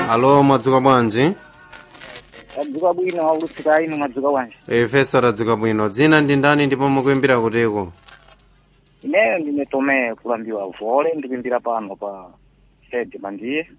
alo mwadzuka bwanji tadzuka bwino aulutsika inu mwadzuka bwanji ifeso tadzuka bwino dzina ndi ndani ndipo mukuimbira kutiko ineyo ndine tome kulambiwa vole ndikuimbira pano pa sede mandiye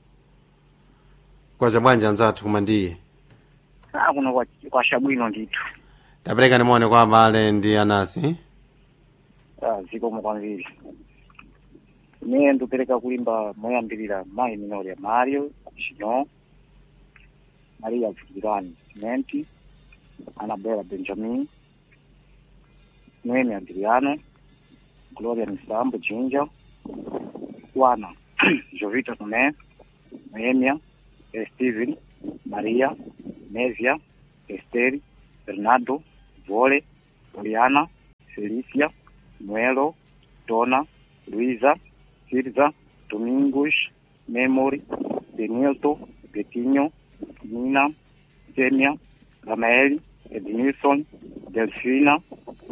kwacha bwanji anzathu kumandiye a kuno kwa- kwasha bwino ndithu tapereka nimone kwa abale ndi anasi Ah, zikomo kwambiri ineyo ndikupereka kuimba moyambirira mayi minoria mario chinyo maria vukirani simenti anabela benjamin noemi adriano gloria misambo jinja wana jovita tome noemia eh, steven maria nevia esteri bernardo vole poliana felicia noelo dona luisa sirza domingos memory benilto betinho nina semia ramaeli ednilson delfina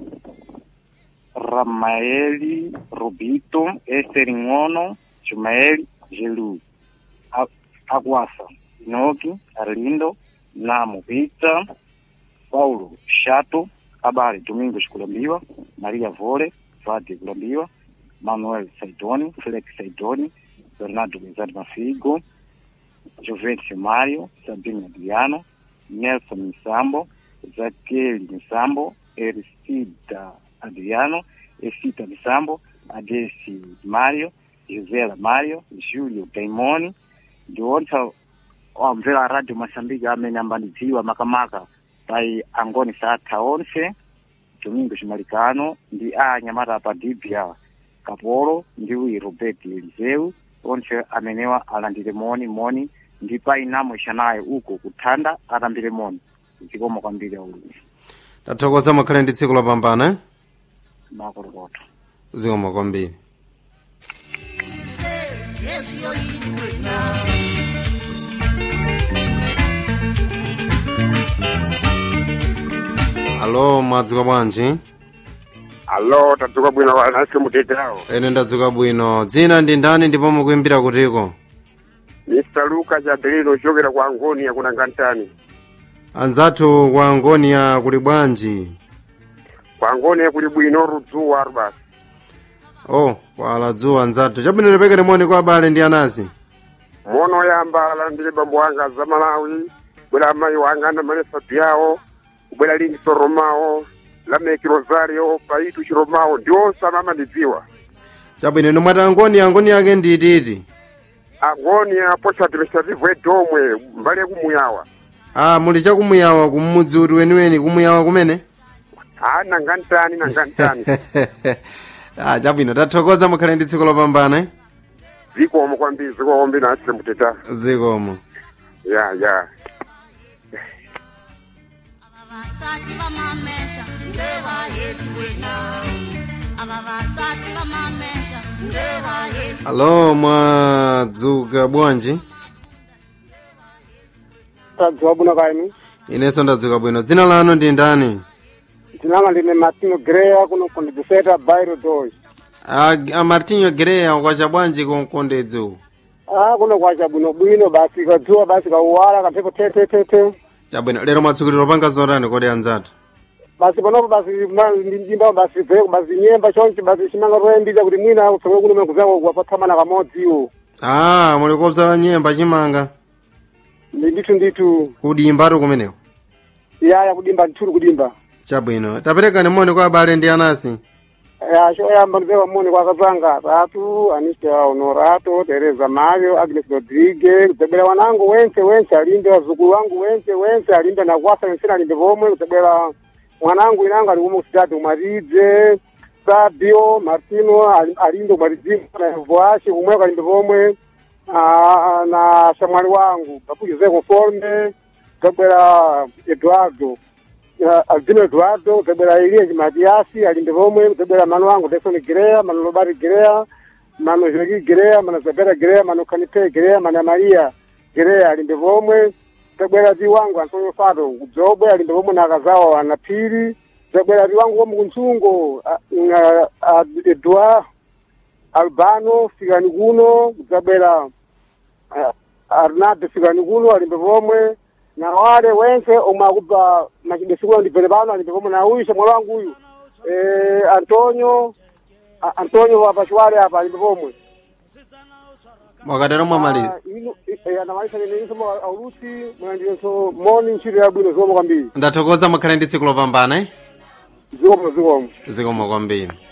ramaeli robito ester ngono jumaeli gelu A- aguasa inoki arlindo namo pita paulo chato abale domingos kulambiwa maria vole vade kulambiwa manuel saidoni felix saidoni bernardo bezade mafigo jovencio mario sabino adriano nelson misambo zakeli misambo eristida adriano efita misambo adesi mario josela mario julio daimoni ndiwonsa wamvera a radio masambiki amene ambandidziwa makamaka pai angoni satha onse domingo chimalikano ndi a nyamata pa dibia kapolo ndi wi robert eliseu onse amenewa alandire moni moni ndi pai namo ishanayo uko kuthanda atambire moni zikomo kwambiri aulumi tathokoza mukhale ndi tsiku lopambana eh? makolokoto zikomo kwambiri alo mwadzuka bwanji alo tadzuka bwino anasi mutetawo ene ndadzuka bwino dzina ndi ndani ndipo mukuimbira kutiko mr luka jabelino ochokera ku angonia kunangantani anzathu kwa angonia kuli bwanji ku angonia kuli bwino rudzuwa basi oh kwala dzuwa anzathu chabwino lepekere moni kwa abale ndi anasi mono yamba alandire bambo wanga za malawi bwera amayi wanga na malesa byawo kubwera lingiso romawo lameki rosario paitu chiromawo ndionse amamandidziwa chabwino ino mwati angonia angonia yake ndiititi angonia post administrative edomwe mbali yakumuyawa ah muli chakumuyawa kumudzi uti weniweni kumuyawa kumene a nangantani nangantani ah chabwino tathokoza mukhale ndi tsiku lopambana eh? zikomo kwambiri zikomo kwambiri nasi muteta zikomo ya ya avavasati vamamesha ngevayetu wena avavasati vamamesha ngevayetu alo mwadzuka bwanji tadzuka bwino kaini inenso ndadzuka bwino dzina lanu ndi ndani ndinanga ndine martino greya kuno kundidiseta bairo dos a, a martinho greya kwacha bwanji kunkondedzi uku a kuno kwacha bwino bwino basi kadzuwa basi kauwala kamphepo tetetete chabwino lero mwatsukuliro panga zotani kodi anzathu basi panopo basi ma- ndi mjimbawo basi veko basi nyemba chonchi basi chimanga toyembisa kuti mwina utsoke kuno mekuzango kuwapatsamana kamodziwo ah muli kopsala nyemba chimanga ndi ndithu ndithu kudimbatu kumeneko yaya kudimba ndithuli kudimba chabwino taperekani moni kwa abale ndi anasi ya choyamba ndipewa moni kwa akazanga atatu anista honorato tereza mario agnes rodrigue kudzabwera wanangu wense wense alimbe wazukulu wangu wense wense alimbe nakwasa wensene alimbe pomwe kudzabwera mwanangu inango ali kumwe kusitati umaridze sabio martino ali- alimbe umaridzi na voashi kumweko alimbe pomwe ah, na shamwali wangu papu jose conforme kudzabwera eduardo Ya, Albino Eduardo, kutabwera Elias Matiasi, alimbe pomwe, kutabwera mano wangu Jackson Girea, mano Lobari Girea, mano Jogi Girea, mano Zabera Girea, mano Kanipe Girea, mano Maria Girea, alimbe pomwe, kutabwera zi wangu Antonio Fado, kudzobwe alimbe pomwe na akazawa anapiri, kutabwera zi wangu womu kunsungo, Edouard Albano, Fikani kuno, kutabwera arnade fikani kuno alimbe pomwe na wale wense omwe akupa machidesikulo ndipele pano alimbe pomwe na uyu shamwalo wangu uyu eh, antonio A- antonio wapachwale apa alimbe pomwe mwakatero mwamaliza Ah, inu- eh, anamaliza nene isomo aulusi mwandiyenso moni ntchito yabwino zikomo kwambiri ndathokoza mukhale ndi tsiku lopambana eh? zikomo zikomo zikomo kwambiri